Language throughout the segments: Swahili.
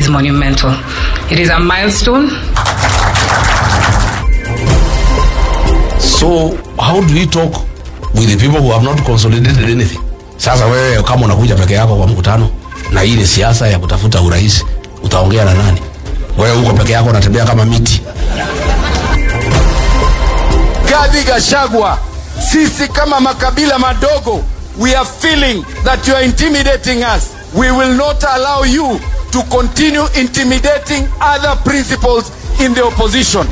monumental. It is a milestone. So how do we talk with the people who have not consolidated anything? Sasa wewe kama unakuja peke yako kwa mkutano na hii ni siasa ya kutafuta urais, utaongea na nani? Wewe uko peke yako unatembea kama miti. Rigathi Gachagua, sisi kama makabila madogo, we are feeling that you are intimidating us. We will not allow you to continue intimidating other principles in the opposition.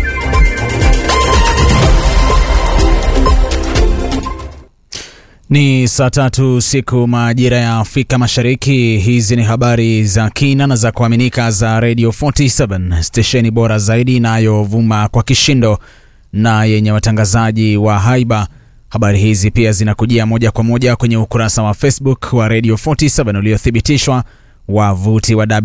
Ni saa tatu siku majira ya Afrika Mashariki. Hizi ni habari za kina na za kuaminika za Radio 47 stesheni bora zaidi inayovuma kwa kishindo na yenye watangazaji wa haiba. Habari hizi pia zinakujia moja kwa moja kwenye ukurasa wa Facebook wa Radio 47 uliothibitishwa, wavuti wa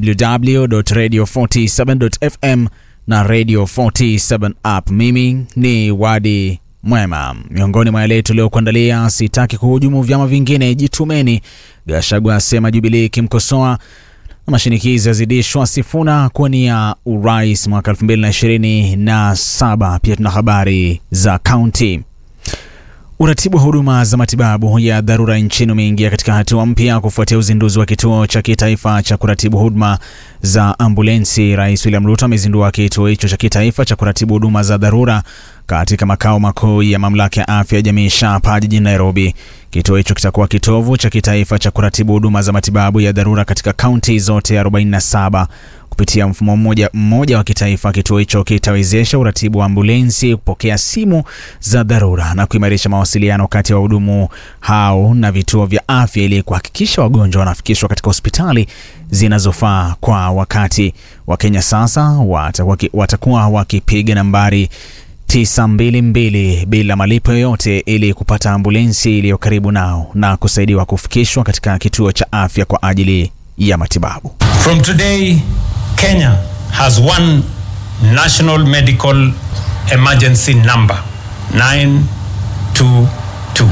www.radio47.fm na Radio 47 app. Mimi ni Wadi Mwema. Miongoni mwa yale tuliokuandalia: sitaki kuhujumu vyama vingine, jitumeni. Gachagua asema Jubilee ikimkosoa na mashinikizo yazidishwa Sifuna kuwania urais mwaka 2027. Pia tuna habari za kaunti. Uratibu wa huduma za matibabu ya dharura nchini umeingia katika hatua mpya kufuatia uzinduzi wa kituo cha kitaifa cha kuratibu huduma za ambulensi. Rais William Ruto amezindua kituo hicho cha kitaifa cha kuratibu huduma za dharura katika makao makuu ya mamlaka ya afya ya jamii SHA hapa jijini Nairobi. Kituo hicho kitakuwa kitovu cha kitaifa cha kuratibu huduma za matibabu ya dharura katika kaunti zote 47. Kupitia mfumo mmoja mmoja wa kitaifa, kituo hicho kitawezesha uratibu wa ambulensi, kupokea simu za dharura na kuimarisha mawasiliano kati ya wahudumu hao na vituo vya afya ili kuhakikisha wagonjwa wanafikishwa katika hospitali zinazofaa kwa wakati. Wakenya sasa watakuwa, watakuwa wakipiga nambari 922 bila malipo yoyote ili kupata ambulensi iliyo karibu nao na kusaidiwa kufikishwa katika kituo cha afya kwa ajili ya matibabu. From today, Kenya has one national medical emergency number 922.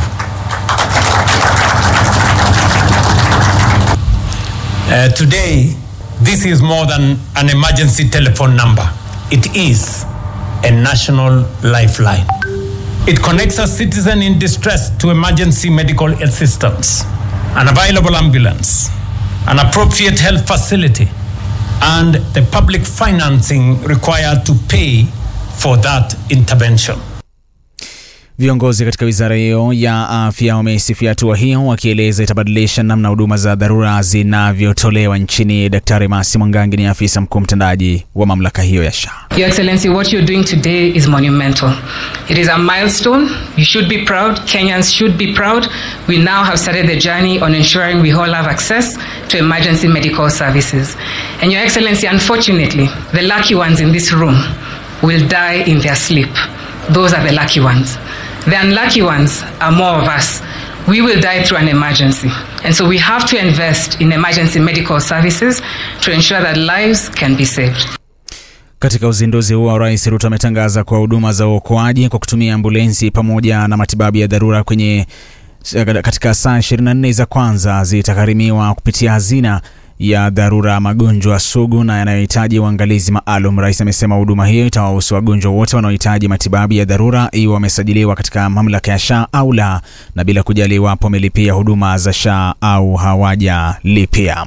Uh, today, this is more than an emergency telephone number. It is a national lifeline. It connects a citizen in distress to emergency medical assistance, an available ambulance, an appropriate health facility, and the public financing required to pay for that intervention. Viongozi katika wizara hiyo ya afya wameisifia hatua hiyo, wakieleza itabadilisha namna huduma za dharura zinavyotolewa nchini. Daktari Masi Mwangangi ni afisa mkuu mtendaji wa mamlaka hiyo ya SHA. Your Excellency, what you're doing today is monumental. It is a milestone. You should be proud. Kenyans should be proud. We now have started the journey on ensuring we all have access to emergency medical services. And Your Excellency, unfortunately, the lucky ones in this room will die in their sleep. Those are the lucky ones. The unlucky ones are more of us. We will die through an emergency. And so we have to invest in emergency medical services to ensure that lives can be saved. Katika uzinduzi huo, Rais Ruto ametangaza kwa huduma za uokoaji kwa kutumia ambulensi pamoja na matibabu ya dharura kwenye katika saa 24 za kwanza zitagharimiwa kupitia hazina ya dharura magonjwa sugu na yanayohitaji uangalizi maalum. Rais amesema huduma hiyo itawahusu wagonjwa wote wanaohitaji matibabu ya dharura, iwe wamesajiliwa katika mamlaka ya SHA au la, na bila kujali iwapo wamelipia huduma za SHA au hawajalipia.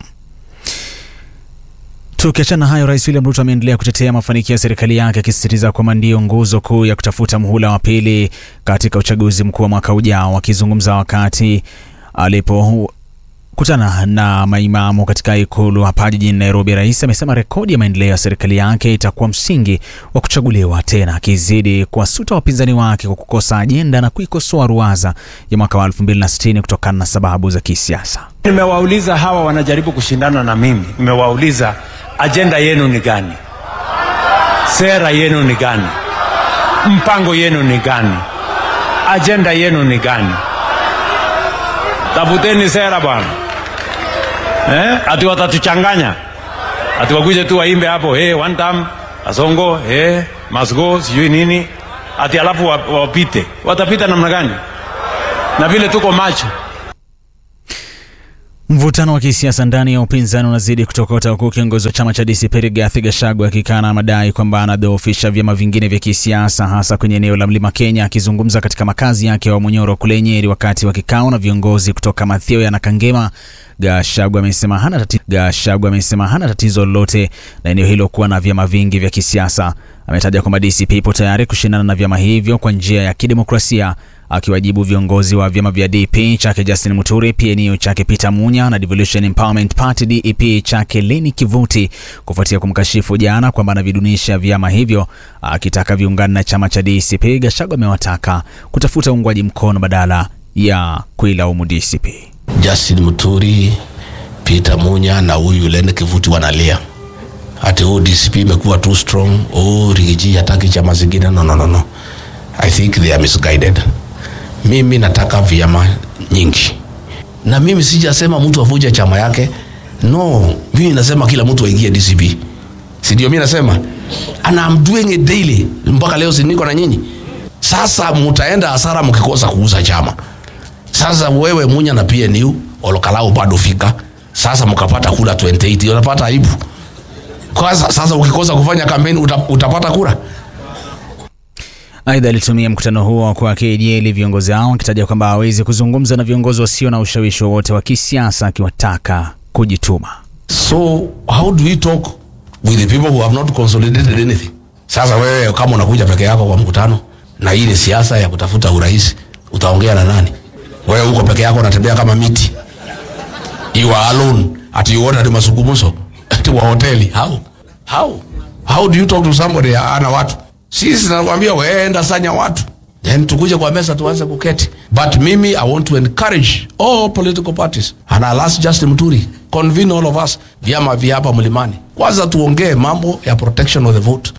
Tukiachana hayo, Rais William Ruto ameendelea kutetea mafanikio ya serikali yake akisisitiza kwamba ndiyo nguzo kuu ya kutafuta muhula wa pili katika uchaguzi mkuu wa mwaka ujao. Akizungumza wakati alipo kutana na maimamu katika ikulu hapa jijini Nairobi, rais amesema rekodi ya maendeleo ya serikali yake itakuwa msingi wa kuchaguliwa tena, akizidi kuwasuta wapinzani wake kwa kukosa ajenda na kuikosoa ruwaza ya mwaka wa 2060 kutokana na sababu za kisiasa. Nimewauliza hawa wanajaribu kushindana na mimi, nimewauliza ajenda yenu ni gani? Sera yenu ni gani? Mpango yenu ni gani? Ajenda yenu ni gani? Tafuteni sera bwana. Eh? Ati watatuchanganya. Ati wakuje tu waimbe hapo, hey, one time Asongo, hey, must go, sijui nini. Ati alafu wapite. Watapita namna gani? Na vile tuko macho. Mvutano wa kisiasa ndani ya upinzani unazidi kutokota huku kiongozi wa chama cha DCP Rigathi Gachagua akikana madai kwamba anadhoofisha vyama vingine vya kisiasa hasa kwenye eneo la Mlima Kenya. Akizungumza katika makazi yake wa Munyoro kule Nyeri wakati wa kikao na viongozi kutoka Mathioya na Kangema, Gachagua amesema hana tatizo, Gachagua amesema hana tatizo lolote na eneo hilo kuwa na vyama vingi vya kisiasa. Ametaja kwamba DCP ipo tayari kushindana na vyama hivyo kwa njia ya kidemokrasia akiwajibu viongozi wa vyama vya DP chake Justin Muturi, PNU chake Peter Munya na Devolution Empowerment Party DEP chake Leni Kivuti kufuatia kumkashifu jana kwamba anavidunisha vyama hivyo, akitaka viungane na chama cha DCP. Gachagua amewataka kutafuta uungwaji mkono badala ya kuilaumu DCP. Justin Muturi, Peter Munya na huyu Leni Kivuti wanalia ati oh, DCP imekuwa too strong, oh, Rigiji hataki chama zingine. No, no, no, no. I think they are misguided. Mimi nataka vyama nyingi, na mimi sijasema mtu avuje chama yake. No, mimi nasema kila mtu aingie DCP, si ndio? Mimi nasema and I'm doing it daily mpaka leo, si niko na nyinyi. Sasa mtaenda hasara mkikosa kuuza chama. Sasa wewe Munya na PNU Olokalau bado fika sasa, mkapata kura 28 unapata aibu kwa sasa. Ukikosa kufanya kampeni uta, utapata kura Aidha, alitumia mkutano huo kwa kejeli viongozi hao akitaja kwamba hawezi kuzungumza na viongozi wasio na ushawishi wowote wa kisiasa, akiwataka kujituma. So how do we talk with the people who have not consolidated anything? Sasa wewe kama unakuja peke yako kwa mkutano na hii ni siasa ya kutafuta urais, utaongea na nani? Wewe uko peke yako unatembea kama miti, you are alone ati you order mazungumzo ati wa hoteli. How how how do you talk to somebody ana watu sisi nakwambia weenda sanya watu then tukuje kwa mesa tuanze kuketi, but mimi I want to encourage all political parties and I'll ask Justin Muturi convene all of us, vyama vya hapa mlimani, kwanza tuongee mambo ya protection of the vote.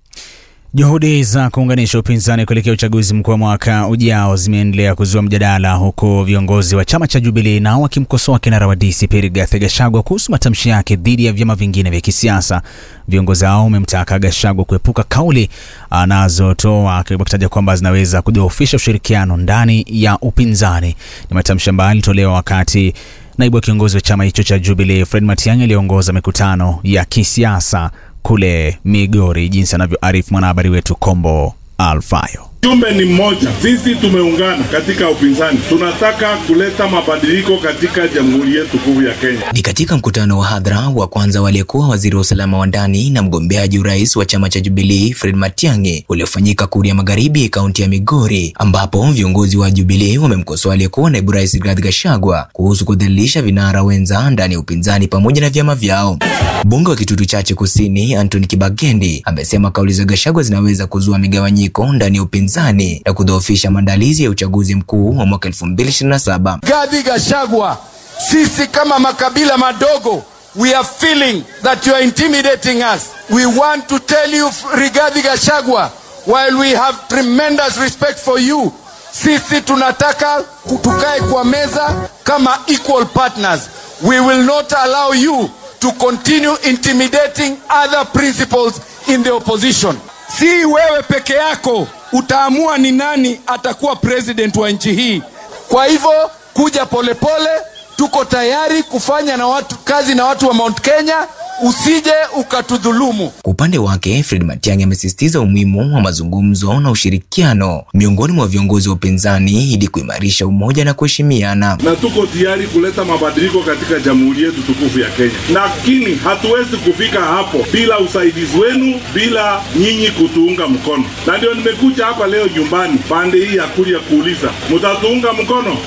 Juhudi za kuunganisha upinzani kuelekea uchaguzi mkuu wa mwaka ujao zimeendelea kuzua mjadala, huku viongozi wa chama cha Jubilee nao wakimkosoa kinara wa DCP Rigathi Gachagua kuhusu matamshi yake dhidi ya vyama vingine vya kisiasa. Viongozi hao wamemtaka Gachagua kuepuka kauli anazotoa wakitaja kwamba zinaweza kudhoofisha ushirikiano ndani ya upinzani. Ni matamshi ambayo alitolewa wakati naibu wa kiongozi wa chama hicho cha Jubilee Fred Matiang'i aliongoza mikutano ya kisiasa kule Migori, jinsi anavyoarifu mwanahabari wetu Kombo Alfayo. Jumbe ni mmoja, sisi tumeungana katika upinzani, tunataka kuleta mabadiliko katika jamhuri yetu kuu ya Kenya. Ni katika mkutano wa hadhara wa kwanza waliyekuwa waziri wa usalama wa ndani na mgombeaji urais wa chama cha Jubilee Fred Matiang'i uliofanyika Kuria Magharibi, kaunti ya Migori, ambapo viongozi wa Jubilee wamemkosoa aliyekuwa naibu rais Rigathi Gachagua kuhusu kudhalilisha vinara wenza ndani ya upinzani pamoja na vyama vyao. Mbunge wa Kitutu Chache Kusini Anthony Kibagendi amesema kauli za Gachagua zinaweza kuzua migawanyiko ndani ya upinzani na kudhoofisha maandalizi ya uchaguzi mkuu wa mwaka 2027. Rigathi Gachagua, sisi kama makabila madogo we are feeling that you are intimidating us. We want to tell you Rigathi Gachagua, while we have tremendous respect for you, sisi tunataka tukae kwa meza kama equal partners. We will not allow you to continue intimidating other principles in the opposition. Si wewe peke yako utaamua ni nani atakuwa president wa nchi hii. Kwa hivyo kuja polepole pole, tuko tayari kufanya na watu kazi na watu wa Mount Kenya, usije ukatudhulumu. Kwa upande wake, Fred Matiang'i amesisitiza umuhimu wa mazungumzo na ushirikiano miongoni mwa viongozi wa upinzani ili kuimarisha umoja na kuheshimiana. Na tuko tayari kuleta mabadiliko katika jamhuri yetu tukufu ya Kenya, lakini hatuwezi kufika hapo bila usaidizi wenu, bila nyinyi kutuunga mkono. Na ndio nimekuja hapa leo nyumbani pande hii ya Kuria kuuliza, mtatuunga mkono?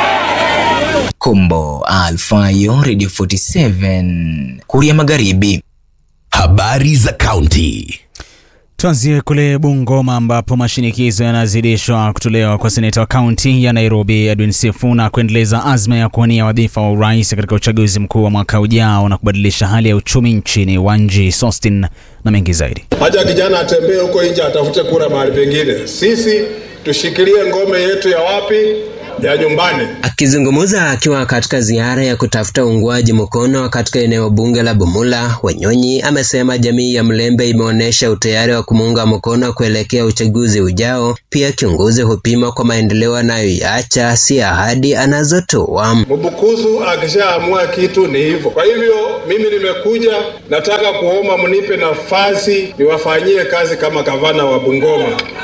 Kombo Alfayo, Radio 47 Kuria Magharibi. Habari za kaunti. Tuanzie kule Bungoma ambapo mashinikizo yanazidishwa kutolewa kwa seneta wa kaunti ya Nairobi Edwin Sifuna kuendeleza azma ya kuwania wadhifa wa urais katika uchaguzi mkuu wa mwaka ujao na kubadilisha hali ya uchumi nchini. Wanji Sostin na mengi zaidi. Haja kijana atembee huko nje atafute kura mahali pengine. Sisi tushikilie ngome yetu ya wapi? ya nyumbani. Akizungumza akiwa katika ziara ya kutafuta uungwaji mkono katika eneo bunge la Bumula, Wanyonyi amesema jamii ya Mlembe imeonyesha utayari wa kumuunga mkono kuelekea uchaguzi ujao. Pia kiongozi hupima kwa maendeleo anayoiacha, si ahadi anazotoa. Mbukusu akishaamua kitu ni hivyo. Kwa hivyo mimi nimekuja, nataka kuomba mnipe nafasi niwafanyie kazi kama gavana wa Bungoma.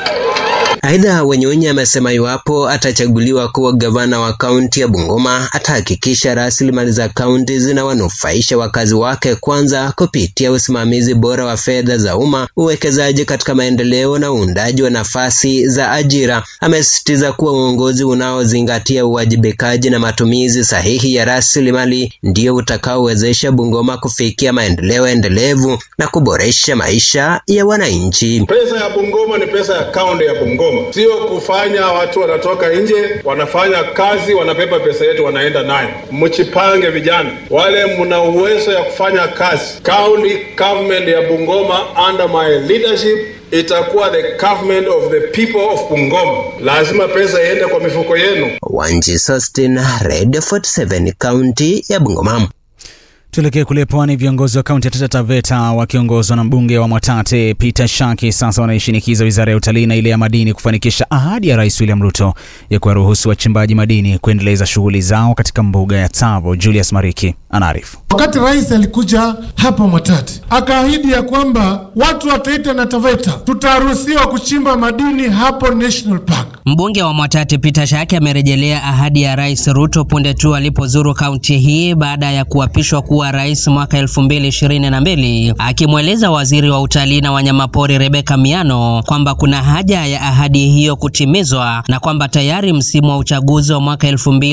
Aidha, Wanyonyi amesema iwapo atachaguliwa kuwa gavana wa kaunti ya Bungoma atahakikisha rasilimali za kaunti zinawanufaisha wakazi wake, kwanza kupitia usimamizi bora wa fedha za umma, uwekezaji katika maendeleo na uundaji wa nafasi za ajira. Amesisitiza kuwa uongozi unaozingatia uwajibikaji na matumizi sahihi ya rasilimali ndio utakaowezesha Bungoma kufikia maendeleo endelevu na kuboresha maisha ya wananchi. Pesa ya Bungoma ni pesa ya kaunti ya Bungoma, sio kufanya watu wanatoka nje wanafanya kazi wanapepa pesa yetu wanaenda nayo. Mchipange vijana wale mna uwezo ya kufanya kazi. County government ya Bungoma under my leadership itakuwa the government of the people of Bungoma. Lazima pesa iende kwa mifuko yenu. Wanji Sostin, Radio 47, kaunti ya Bungoma. Tuelekee kule pwani. Viongozi wa kaunti ya Taita Taveta wakiongozwa na mbunge wa Mwatate Peter Shaki sasa wanaishinikiza wizara ya utalii na ile ya madini kufanikisha ahadi ya Rais William Ruto ya kuwaruhusu wachimbaji madini kuendeleza shughuli zao katika mbuga ya Tsavo. Julius Mariki anaarifu. Wakati rais alikuja hapa Mwatate akaahidi ya kwamba watu wa Taita na Taveta tutaruhusiwa kuchimba madini hapo National Park. Mbunge wa Mwatate Peter Shaki amerejelea ahadi ya Rais Ruto punde tu alipozuru kaunti hii baada ya kuapishwa kuwa rais mwaka 2022, akimweleza waziri wa utalii na wanyamapori Rebeka Miano kwamba kuna haja ya ahadi hiyo kutimizwa na kwamba tayari msimu wa uchaguzi wa mwaka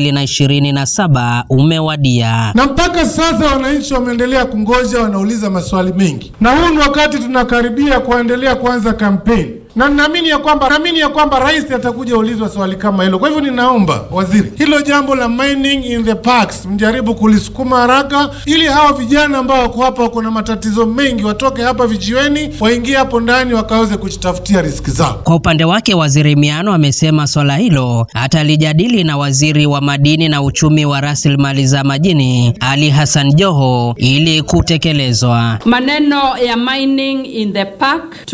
2027 umewadia. Na mpaka sasa wananchi wameendelea kungoja, wanauliza maswali mengi, na huu ni wakati tunakaribia kuendelea kuanza kampeni na naamini ya kwamba naamini ya kwamba rais atakuja ulizwa swali kama hilo. Kwa hivyo ninaomba waziri, hilo jambo la mining in the parks mjaribu kulisukuma haraka, ili hawa vijana ambao wako hapa wako na matatizo mengi watoke hapa vijiweni, waingie hapo ndani wakaweze kujitafutia riziki zao. Kwa upande wake, waziri Miano amesema swala hilo atalijadili na waziri wa madini na uchumi wa rasilimali za majini Ali Hassan Joho ili kutekelezwa. Maneno ya mining in the park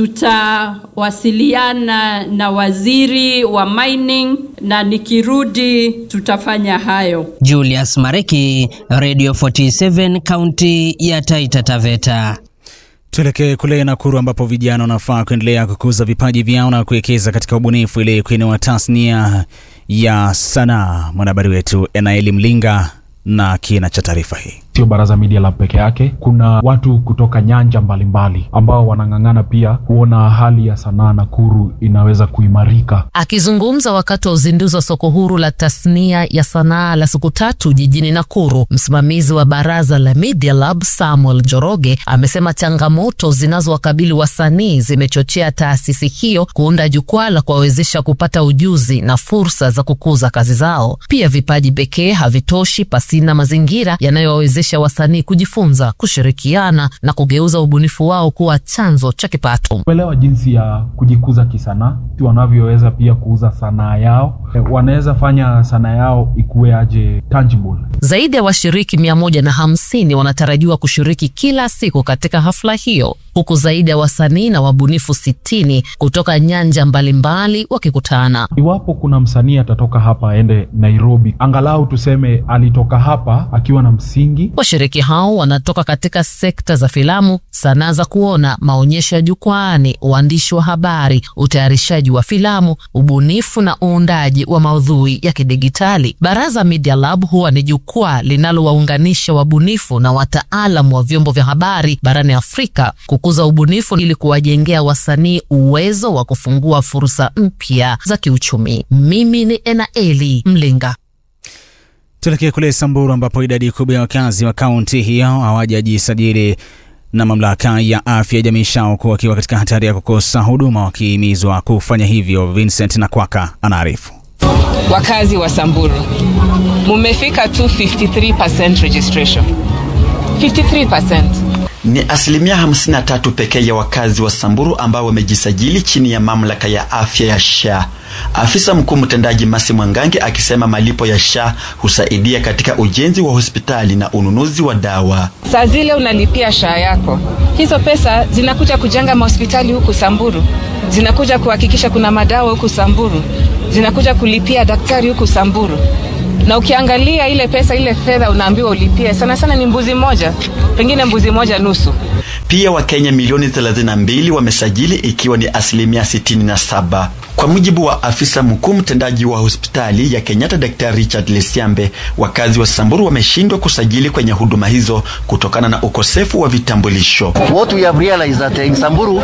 tutawasiliana na waziri wa mining na nikirudi tutafanya hayo. Julius Mareki, Radio 47, kaunti ya Taita Taveta. Tuelekee kule Nakuru ambapo vijana wanafaa kuendelea kukuza vipaji vyao na kuwekeza katika ubunifu ili kuinua tasnia ya sanaa. Mwanahabari wetu Enaeli Mlinga na kina cha taarifa hii. Sio Baraza Media Lab peke yake, kuna watu kutoka nyanja mbalimbali mbali, ambao wanang'ang'ana pia kuona hali ya sanaa Nakuru inaweza kuimarika. Akizungumza wakati wa uzinduzi wa soko huru la tasnia ya sanaa la siku tatu jijini Nakuru, msimamizi wa Baraza la Media Lab Samuel Joroge amesema changamoto zinazowakabili wasanii zimechochea taasisi hiyo kuunda jukwaa la kuwawezesha kupata ujuzi na fursa za kukuza kazi zao. Pia vipaji pekee havitoshi pasina mazingira yanayowawezesha wasanii kujifunza, kushirikiana na kugeuza ubunifu wao kuwa chanzo cha kipato. Kuelewa jinsi ya kujikuza kisanaa, wanavyoweza pia kuuza sanaa yao, wanaweza fanya sanaa yao ikuwe aje tangible. Zaidi ya washiriki mia moja na hamsini wanatarajiwa kushiriki kila siku katika hafla hiyo huku zaidi ya wasanii na wabunifu sitini kutoka nyanja mbalimbali wakikutana. Iwapo kuna msanii atatoka hapa aende Nairobi, angalau tuseme alitoka hapa akiwa na msingi. Washiriki hao wanatoka katika sekta za filamu, sanaa za kuona, maonyesho ya jukwaani, uandishi wa habari, utayarishaji wa filamu, ubunifu na uundaji wa maudhui ya kidigitali. Baraza Media Lab huwa ni jukwaa linalowaunganisha wabunifu na wataalamu wa vyombo vya habari barani Afrika kukuza ubunifu ili kuwajengea wasanii uwezo wa kufungua fursa mpya za kiuchumi. Mimi ni Enaeli Mlinga. Tuelekee kule Samburu ambapo idadi kubwa ya wakazi wa kaunti hiyo hawajajisajili na mamlaka ya afya jamii Shauku wakiwa katika hatari ya kukosa huduma, wakihimizwa kufanya hivyo. Vincent Nakwaka anaarifu. Wakazi wa Samburu mumefika tu 53% registration 53%. Ni asilimia 53 pekee ya wakazi wa Samburu ambao wamejisajili chini ya mamlaka ya afya ya SHA. Afisa mkuu mtendaji Masi Mwangangi akisema malipo ya SHA husaidia katika ujenzi wa hospitali na ununuzi wa dawa. Saa zile unalipia SHA yako, hizo pesa zinakuja kujenga mahospitali huku Samburu, zinakuja kuhakikisha kuna madawa huku Samburu, zinakuja kulipia daktari huku Samburu. Na ukiangalia ile pesa, ile fedha unaambiwa ulipie, sana sana ni mbuzi moja, pengine mbuzi moja nusu. Pia Wakenya milioni 32 wamesajili ikiwa ni asilimia 67. Kwa mujibu wa afisa mkuu mtendaji wa hospitali ya Kenyatta Dr. Richard Lesiambe, wakazi wa Samburu wameshindwa kusajili kwenye huduma hizo kutokana na ukosefu wa vitambulisho. What we have realized that in Samburu,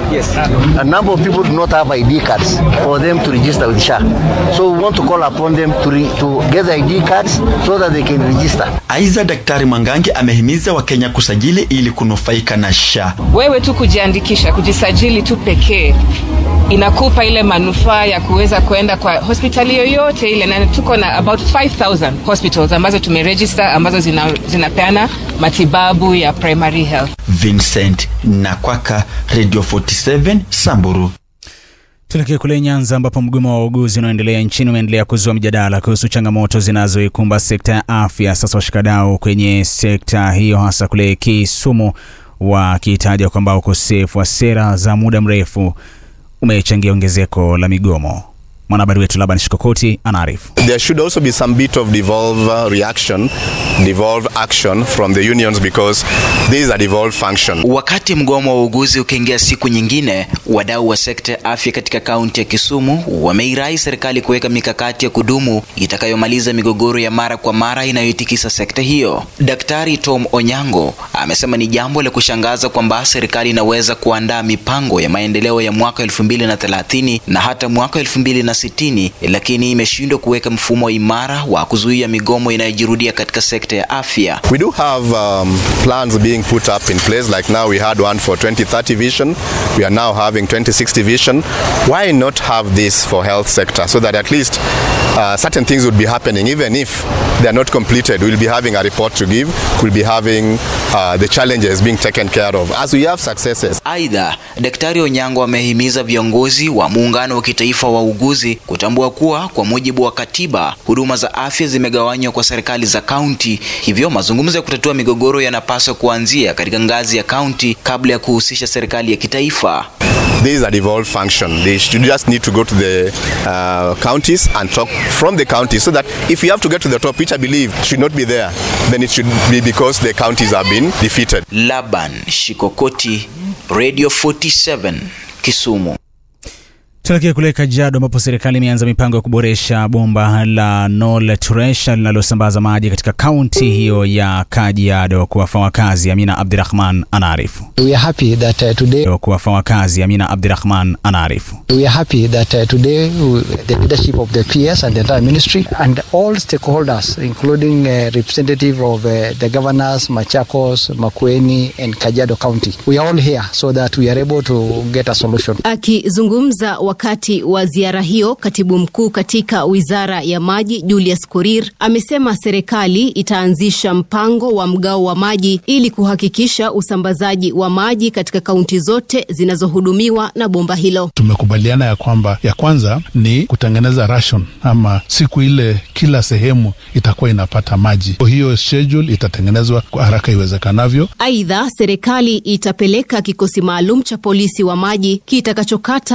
a number of people do not have ID cards for them to register with SHA. So we want to call upon them to, re, to get the ID cards so that they can register. Aidha, Daktari Mwangangi amehimiza Wakenya kusajili ili kunufaika na SHA. Wewe tu kujiandikisha, kujisajili tu pekee inakupa ile manufaa ya kuweza kwenda kwa hospitali yoyote ile, na tuko na about 5000 hospitals ambazo tumeregister ambazo zina, zinapeana matibabu ya primary health. Vincent Nakwaka, Radio 47 Samburu. Tuelekee kule Nyanza ambapo mgomo wa wauguzi unaoendelea nchini umeendelea kuzua mjadala kuhusu changamoto zinazoikumba sekta ya afya. Sasa washikadau kwenye sekta hiyo hasa kule Kisumu wakitaja kwamba ukosefu wa sera za muda mrefu umechangia ongezeko la migomo. Mwanahabari wetu Laban Shikokoti anaarifu. There should also be some bit of devolve uh, reaction, devolve action from the unions because this is a devolved function. Wakati mgomo wa uuguzi ukiingia siku nyingine, wadau wa sekta ya afya katika kaunti ya Kisumu wameirai serikali kuweka mikakati ya kudumu itakayomaliza migogoro ya mara kwa mara inayoitikisa sekta hiyo. Daktari Tom Onyango amesema ni jambo la kushangaza kwamba serikali inaweza kuandaa mipango ya maendeleo ya mwaka 2030 na hata mwaka 2060 lakini imeshindwa kuweka mfumo imara wa kuzuia migomo inayojirudia katika sekta ya afya. We do have um, plans being put up in place like now we had one for 2030 vision. We are now having 2060 vision. Why not have this for health sector so that at least uh, certain things would be happening even if they are not completed. We'll be having a report to give. We'll be having uh, the challenges being taken care of as we have successes. Aidha, Daktari Onyango amehimiza viongozi wa muungano wa kitaifa wa uguzi kutambua kuwa kwa mujibu wa katiba huduma za afya zimegawanywa kwa serikali za kaunti, hivyo mazungumzo ya kutatua migogoro yanapaswa kuanzia katika ngazi ya kaunti kabla ya kuhusisha serikali ya kitaifa. This is a devolved function. They should just need to go to the uh, counties and talk from the counties so that if you have to get to the top, which I believe should not be there, then it should be because the counties have been defeated. Laban Shikokoti, Radio 47, Kisumu. Tuelekee kule Kajiado ambapo serikali imeanza mipango ya kuboresha bomba la Nol Turesha linalosambaza maji katika kaunti hiyo ya Kajiado. Kuwafa wakazi, Amina Abdirahman anaarifu. We are happy that uh, today Kuwafa wakazi, Amina Abdirahman anaarifu. we are happy that uh, today uh, the leadership of the PS and the entire ministry and all stakeholders including uh, representative of uh, the governors Machakos, Makueni and Kajiado County we are all here so that we are able to get a solution. Akizungumza wakati wa ziara hiyo, katibu mkuu katika wizara ya maji Julius Korir amesema serikali itaanzisha mpango wa mgao wa maji ili kuhakikisha usambazaji wa maji katika kaunti zote zinazohudumiwa na bomba hilo. Tumekubaliana ya kwamba ya kwanza ni kutengeneza ration ama siku ile kila sehemu itakuwa inapata maji. Hiyo schedule itatengenezwa kwa haraka iwezekanavyo. Aidha, serikali itapeleka kikosi maalum cha polisi wa maji kitakachokata